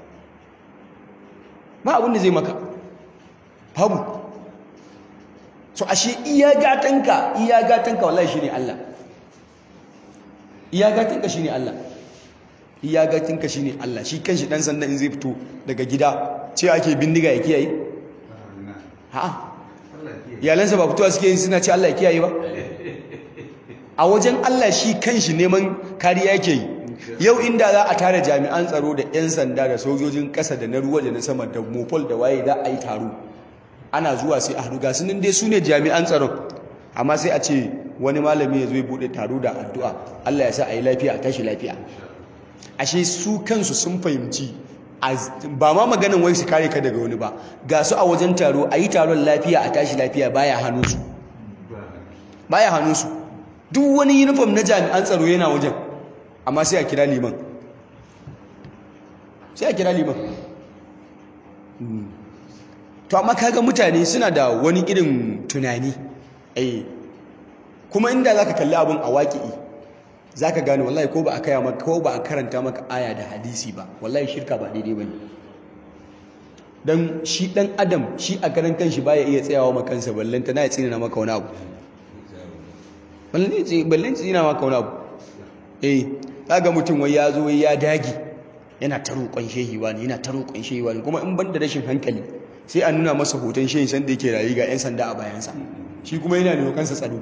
ba abin da zai maka babu so ashe iya gatanka iya gatanka wallahi shine Allah iya gatanka shine Allah iya gatanka shine Allah shi kanshi dan sanda in zai fito daga gida ce ake bindiga ya kiyaye ha iyalansa ba fitowa suke yin suna ce Allah ya kiyaye ba a wajen Allah shi kanshi neman kariya yake yi yau inda za a tara jami'an tsaro da 'yan sanda da sojojin ƙasa da na ruwa da na sama da mopol da waye za a yi taro ana zuwa sai a haduga sunan dai su ne jami'an tsaron amma sai a ce wani malami ya zo ya bude taro da addu'a Allah ya sa a yi lafiya a tashi lafiya ashe su kansu sun fahimci ba ma maganin wai su kare ka daga wani ba ga su a wajen taro a yi taron lafiya a tashi lafiya baya hannunsu baya hannunsu duk wani uniform na jami'an tsaro yana wajen amma sai a kira liman sai a kira liman to amma kaga mutane suna da wani irin tunani eh kuma inda zaka kalli abun a waƙi'i zaka gane wallahi ko ba a kaya maka ko ba a karanta maka aya da hadisi ba wallahi shirka ba daidai bane dan shi dan adam shi a karan kanshi baya iya tsayawa maka kansa ballanta na ya tsina maka wani abu ballan ballan tsina maka wani abu eh kaga mutum wai ya zo ya dagi yana ta roƙon shehi wani yana ta roƙon shehi wani kuma in ban da rashin hankali sai a nuna masa hoton shehin sanda yake rayu ga 'yan sanda a bayansa shi kuma yana da kansa tsaro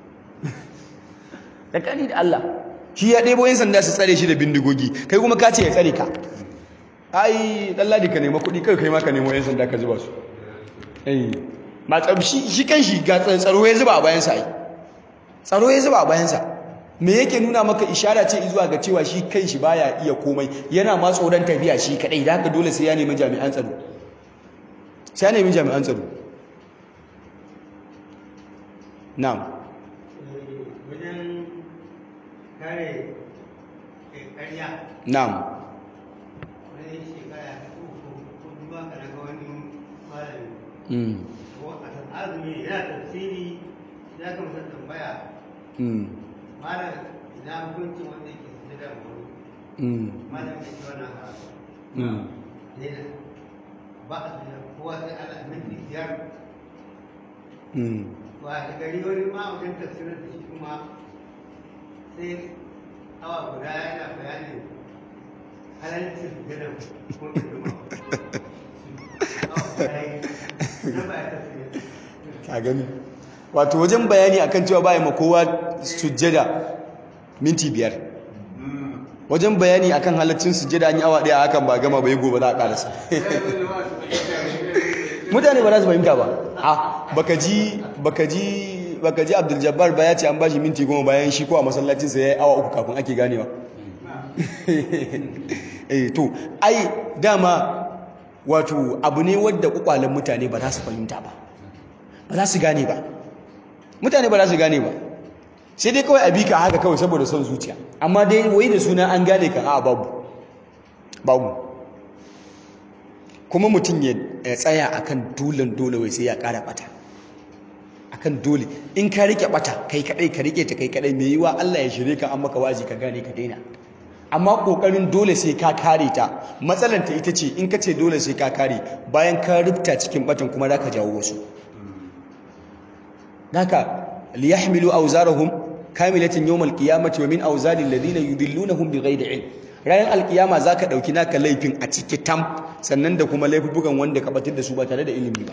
da kani da Allah shi ya ɗebo 'yan sanda su tsare shi da bindigogi kai kuma ka ce ya tsare ka ai ɗalladi ka nema kuɗi kai kai ma ka nemo 'yan sanda ka zuba su ma tsabshi shi kan shi ga tsaro ya zuba a bayansa ai tsaro ya zuba a bayansa me yake nuna maka ishara ce zuwa ga cewa shi kan shi baya iya komai yana ma tsoron tafiya shi kadai da haka dole sai ya nemi jami'an tsaro sai nemi jami'an tsaro na'am wajen kare ƙarya na'am wani shekara ta uku ko duba ka daga wani malami mm ko a san azumi yana tafsiri ya ga mutum tambaya mm malam ina hukuncin wanda yake sujada da wani mm malam ya ce wannan karatu mm ne na ba a sujada kowa sai ana minti biyar mm ba da gari wani ma wajen tafsirin da shi kuma sai awa guda yana bayanin halalcin sujada ko ɗuma awa guda yi na ba ya tafsirin ka gani wato wajen bayani akan cewa ba ma kowa sujjada minti biyar wajen bayani akan halaccin sujjada an yi awa daya hakan ba gama bai gobe za a karasa mutane ba za su fahimta ba a baka ji baka ji baka ji Abdul Jabbar ba ya ce an bashi minti goma bayan shi ko a masallacin sa yayi awa uku kafin ake ganewa eh to ai dama wato abu ne wanda kwakwalen mutane ba za su fahimta ba ba za su gane ba mutane ba za su gane ba sai dai kawai a bi ka haka kawai saboda son zuciya amma dai wai da suna an gane ka a babu babu kuma mutum ya tsaya akan dolen dole wai sai ya ƙara ɓata akan dole in ka rike ɓata kai kaɗai ka rike ta kai kaɗai mai yiwa Allah ya shirye ka an maka wazi ka gane ka daina amma ƙoƙarin dole sai ka kare ta matsalanta ita ce in ka ce dole sai ka kare bayan ka rubta cikin ɓatan kuma za ka jawo wasu haka liyahmilu awzarahum kamilatan yawmal qiyamati wa min awzari alladhina yudillunahum bighayri ilm ranar alkiyama zaka dauki naka laifin a ciki tam sannan da kuma laifukan wanda ka batar da su ba tare da ilimi ba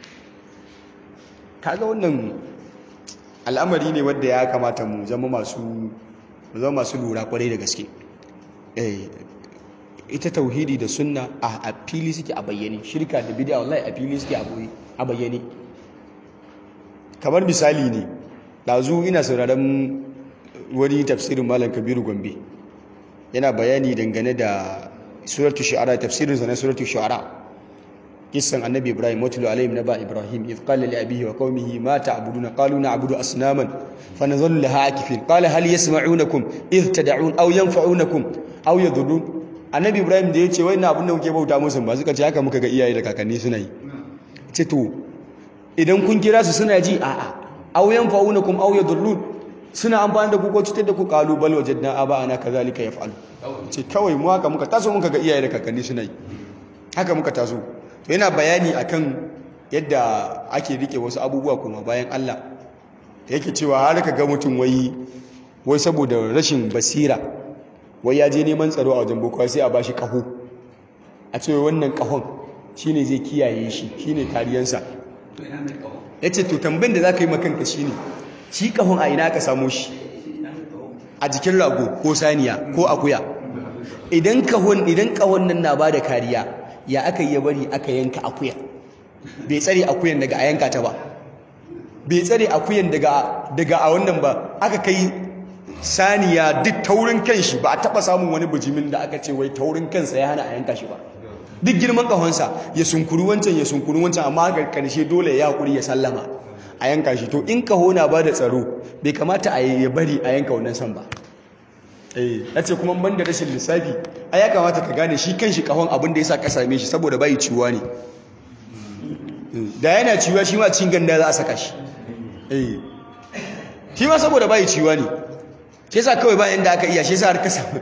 kaga wannan al'amari ne wanda ya kamata mu zama masu mu zama masu lura kwarai da gaske eh ita tauhidi da sunna a fili suke a bayyane shirka da bid'a wallahi a fili suke a bayyane kamar misali ne ɗazu ina sauraron wani tafsirin malam kabiru gombe yana bayani dangane da suratu shu'ara tafsirin sa na suratu shu'ara kissan annabi ibrahim watlu alaihim naba ibrahim idh qala li abihi wa qaumihi ma ta'buduna qalu na'budu asnaman fa nazallu laha akifin qala hal yasma'unakum idh tad'un aw yanfa'unakum aw yadurrun annabi ibrahim da yace wai na abin da kuke bauta musu ba suka ce haka muka ga iyaye da kakanni suna yi ce to idan kun kira su suna ji a'a aw yanfa'unakum aw yadurrun suna amfani da ku ko cutar da ku qalu bal wajadna aba'ana kadhalika yaf'alu ce kawai mu haka muka taso muka ga iyaye da kakanni suna yi haka muka taso to yana bayani akan yadda ake rike wasu abubuwa kuma bayan Allah yake cewa har ka ga mutum wai wai saboda rashin basira wai ya je neman tsaro a wajen boko sai a bashi kaho a ce wannan kahon shine zai kiyaye shi shine kariyansa ya ce to tambayin da za ka yi makanka shi ne shi kahon a ina ka samo shi a jikin rago ko saniya ko akuya idan kahon idan kahon nan na ba da kariya ya aka yi bari aka yanka akuya bai tsare akuyan daga a yanka ta ba bai tsare akuyan daga daga a wannan ba aka kai saniya duk taurin kan shi ba a taba samun wani bijimin da aka ce wai taurin kansa ya hana a yanka shi ba duk girman kahonsa ya sunkuru wancan ya sunkuru wancan amma ga karshe dole ya hakuri ya sallama a yanka shi to in kaho na ba da tsaro bai kamata a ya bari a yanka wannan san ba eh ce kuma ban da rashin lissafi a ya kamata ka gane shi kanshi kahon abin da yasa ka same shi saboda bai ciwuwa ne da yana ciwuwa shi ma cin ganda za a saka shi eh shi ma saboda bai ciwuwa ne shi yasa kawai bayan da aka iya shi yasa har ka samu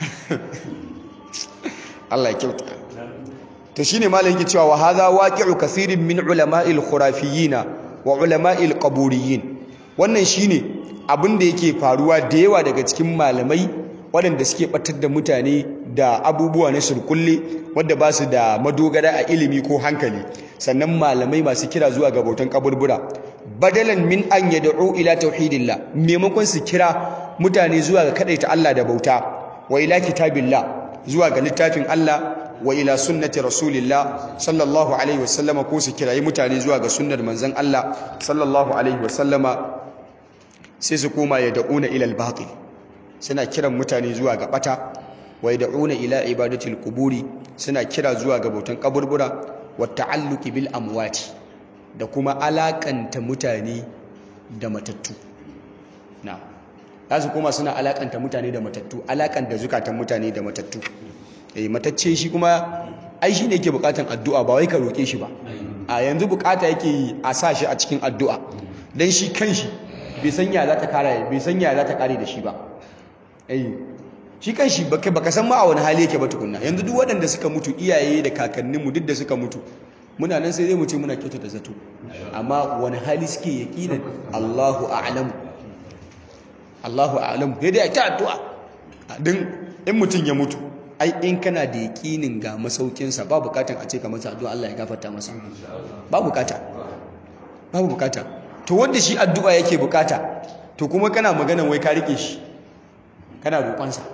Allah ya kyauta to shine malam yake cewa wa hadha waqi'u kaseerin min ulama'il khurafiyina wa ulama'il qaburiyyin wannan shine abin da yake faruwa da yawa daga cikin malamai waɗanda suke batar da mutane da abubuwa na surkulle wadda ba su da madogara a ilimi ko hankali sannan malamai masu kira zuwa ga bautan kaburbura badalan min an yad'u ila tauhidillah maimakon su kira mutane zuwa ga kadaita Allah da bauta wa ila kitabillah zuwa ga littafin Allah wa ila sunnati rasulillah sallallahu alaihi wasallama ko su kirayi mutane zuwa ga sunnar manzon Allah sallallahu alaihi wasallama sai su koma ya da'una ila al-batil suna kiran mutane zuwa ga bata wa yad'una ila ibadatil quburi suna kira zuwa ga bautan kaburbura wa ta'alluqi bil amwati da kuma alakanta mutane da matattu na za su koma suna alakanta mutane da matattu alakanta zukatan mutane da matattu eh matacce shi kuma ai shi ne yake bukatan addu'a ba wai ka roke shi ba a yanzu bukata yake yi a sa shi a cikin addu'a dan shi kanshi bai san ya za ta kare bai san ya za ta kare da shi ba eh shi kanshi baka baka san ma a wani hali yake ba tukunna yanzu duk waɗanda suka mutu iyaye da kakanninmu duk da suka mutu muna nan sai dai mu ce muna kyautata zato amma wani hali suke yaqinan Allahu a'lam Allahu a'lam sai dai ta addu'a din in mutun ya mutu ai in kana da yaƙinin ga masaukinsa ba bukatan a ce ka masa addu'a Allah ya gafarta masa ba bukata babu bukata to wanda shi addu'a yake bukata to kuma kana maganan wai ka rike shi kana roƙonsa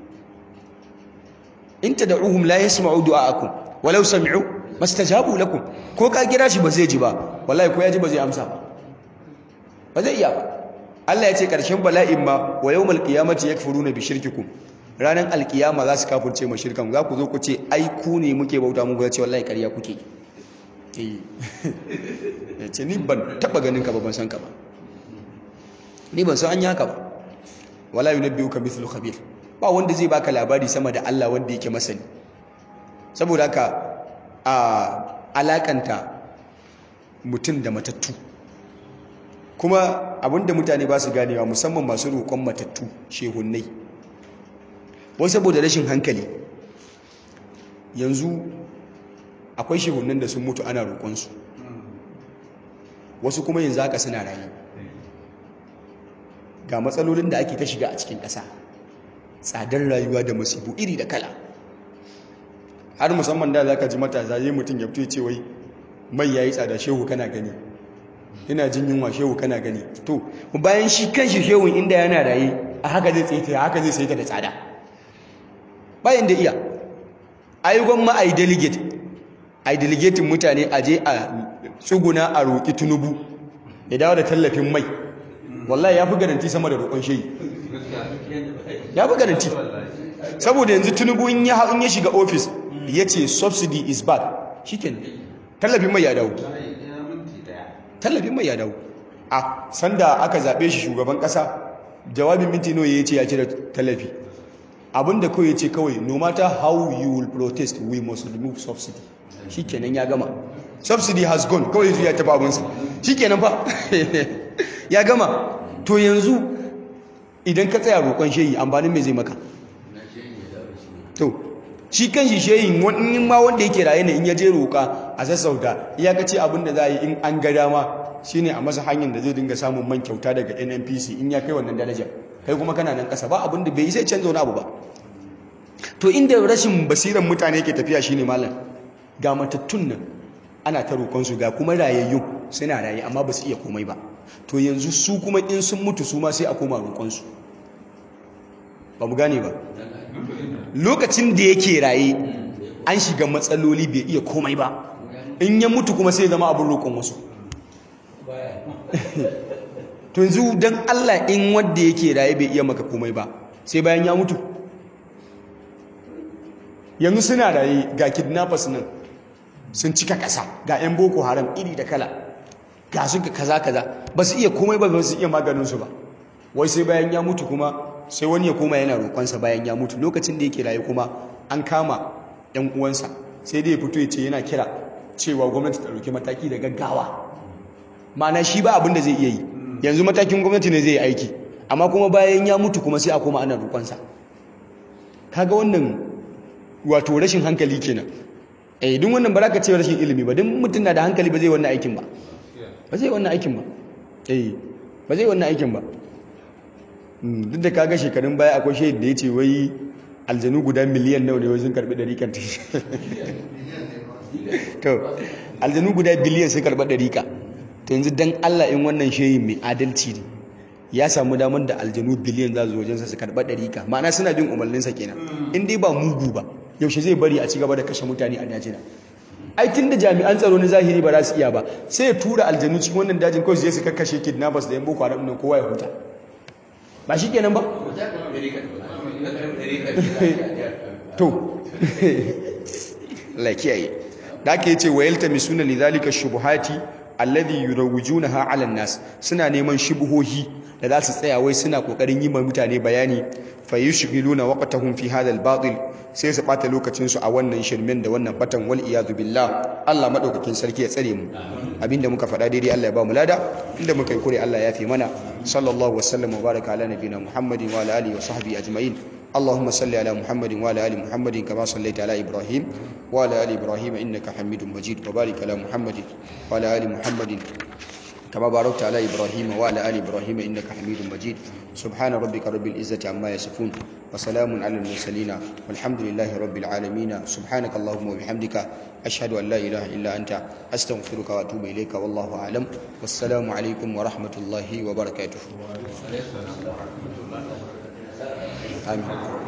in tad'uhum la yasma'u du'aakum walau sami'u mastajabu lakum ko ka kira shi ba zai ji ba wallahi ko ya ji ba zai amsa ba ba zai iya ba Allah ya ce ƙarshen bala'in ma wa yawmal qiyamati yakfuruna bi shirkikum ranar alkiyama za su kafurce ma shirkan za ku zo ku ce ai ku ne muke bauta muku ya ce wallahi ƙarya kuke ya ce ni ban taɓa ganin ka ba ban san ka ba ni ban san an yi haka ba wala yunabbi'uka mithlu khabir ba wanda zai baka labari sama da Allah wanda yake masani saboda haka a alakanta mutum da matattu kuma abinda mutane ba su ganewa musamman masu roƙon matattu shehunnai wai saboda rashin hankali yanzu akwai shehunnan da sun mutu ana roƙonsu wasu kuma yanzu haka suna rayu ga matsalolin da ake ta shiga a cikin ƙasa tsadar rayuwa da masifu iri da kala har musamman da za ka ji matasa yi mutum ya fito ce wai mai ya yi tsada shehu kana gani yana jin yunwa shehu kana gani to bayan shi kan shi shehun inda yana raye a haka zai tsaye ta haka zai sai ta da tsada bayan da iya ayyukan ma a yi delegate a yi delegatin mutane a je a tsuguna a roƙi tunubu ya dawo da tallafin mai wallahi ya fi garanti sama da roƙon shehi ya fi garanti saboda yanzu tunubu in ya shiga ofis ya ce subsidy is bad shi tallafin mai ya dawo tallafin mai ya dawo a sanda aka zaɓe shi shugaban ƙasa jawabin minti nawa ya ce ya cire tallafi abinda kawai ya ce kawai no matter how you will protest we must remove subsidy shi kenan ya gama subsidy has gone kawai ya tafi abinsa shi kenan fa ya gama to yanzu idan ka tsaya roƙon shehi amfanin mai zai maka to shi kan shi shehin wani ma wanda yake raye ne in ya je roƙa a sassauta ya ka ce abin da za a yi in an ga dama shine a masa hanyar da zai dinga samun man kyauta daga nnpc in ya kai wannan darajar kai kuma kana nan ƙasa ba abin da bai yi sai canza wani abu ba to inda rashin basiran mutane ke tafiya shine malam ga matattun nan ana ta roƙonsu ga kuma rayayyun suna raye amma ba su iya komai ba to yanzu su kuma in sun mutu su ma sai a koma roƙonsu ba mu gane ba lokacin da yake raye an shiga matsaloli bai iya komai ba in ya mutu kuma sai zama abin roƙon wasu to yanzu don Allah in wanda yake raye bai iya maka komai ba sai bayan ya mutu yanzu suna raye ga kidnappers nan sun cika ƙasa ga 'yan boko haram iri da kala ga su kaza kaza ba su iya komai ba ba su iya maganinsu ba wai sai bayan ya mutu kuma sai wani ya koma yana roƙonsa bayan ya mutu lokacin da yake raye kuma an kama 'yan uwansa sai dai ya fito ya ce yana kira cewa gwamnati ta ɗauki mataki da gaggawa ma'ana shi ba abin da zai iya yi yanzu matakin gwamnati ne zai yi aiki amma kuma bayan ya mutu kuma sai a koma ana roƙonsa kaga wannan wato rashin hankali kenan eh duk wannan ba za ka ce rashin ilimi ba duk mutum na da hankali ba zai wannan aikin ba ba zai wannan aikin ba eh ba zai wannan aikin ba duk da kaga shekarun baya akwai shahid da ya ce wai aljanu guda miliyan nawa ne wajen karbi ɗarikan ta to aljanu guda biliyan sun karɓi ɗarika to yanzu dan Allah in wannan shehin mai adalci ne ya samu damar da aljanu biliyan za su wajensa su karɓa ɗarika ma'ana suna bin umarninsa kenan in dai ba mugu ba yaushe zai bari a ci gaba da kashe mutane a dajina ai tun da jami'an tsaro na zahiri ba za su iya ba sai ya tura aljanu cikin wannan dajin kawai su je su kakkashe kidnappers da yan boko haram nan kowa ya huta ba shi kenan ba to la kiyaye da ake yace wa yaltamisuna lidhalika shubuhati alladhi yurawwijunaha 'ala an-nas suna neman shubuhohi da za su tsaya wai suna kokarin yi ma mutane bayani fa yushghiluna waqtahum fi hadha al-batil sai su bata lokacin su a wannan shirmen da wannan batan wal iyadu billah Allah madaukakin sarki ya tsare mu abinda muka faɗa daidai Allah ya ba mu lada inda muka yi kure Allah ya fi mana sallallahu wasallam wa baraka ala nabiyina muhammadin wa ala alihi wa sahbihi ajma'in اللهم صل على محمد وعلى ال محمد كما صليت على ابراهيم وعلى ال ابراهيم انك حميد مجيد وبارك على محمد وعلى ال محمد كما باركت على ابراهيم وعلى ال ابراهيم انك حميد مجيد سبحان ربك رب العزه عما يصفون وسلام على المرسلين والحمد لله رب العالمين سبحانك اللهم وبحمدك اشهد ان لا اله الا انت استغفرك واتوب اليك والله اعلم والسلام عليكم ورحمه الله وبركاته آمين